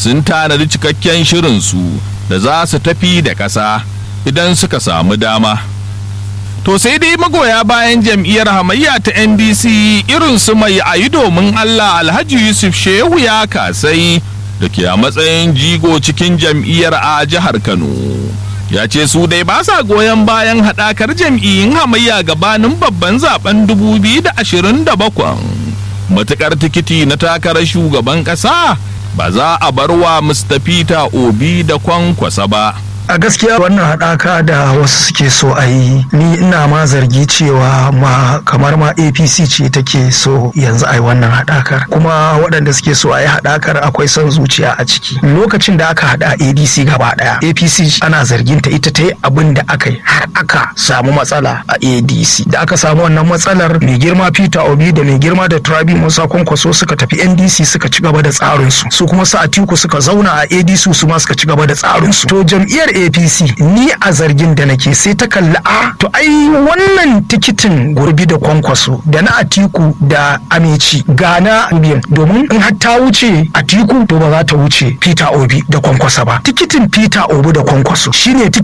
sun tanadi cikakken shirinsu da za su tafi da ƙasa idan suka samu dama to sai dai magoya bayan jam'iyyar hamayya ta ndc irin su mai ayi domin allah alhaji yusuf shehu ya kasai da ke a matsayin jigo cikin jam'iyyar a jihar kano ya ce su dai ba sa goyon bayan haɗakar jam'iyyun hamayya gabanin babban zaben 2027 matukar tikiti na takarar shugaban ƙasa ba za a bar wa mustapha obi da kwankwasa ba a gaskiya wannan haɗaka da wasu suke so a yi ni ina ma zargi cewa ma kamar ma apc ce take so yanzu a yi wannan haɗakar kuma waɗanda suke so a yi haɗakar akwai son zuciya a ciki lokacin da aka haɗa adc gaba ɗaya apc ana zargin ta ita ta yi abin da aka yi har aka samu matsala a adc da aka samu wannan matsalar mai girma peter obi da mai girma da turabi musa kwankwaso suka tafi ndc suka ci gaba da tsarinsu su kuma su atiku suka zauna a adc su ma suka ci gaba da tsarinsu to jam'iyyar apc ni a zargin da nake sai ta kalli a to ai wannan tikitin gurbi da kwankwaso da na atiku da amici ga na biyan domin in har ta wuce atiku to ba za ta wuce peter obi da kwankwasa ba tikitin peter obi da kwankwaso shine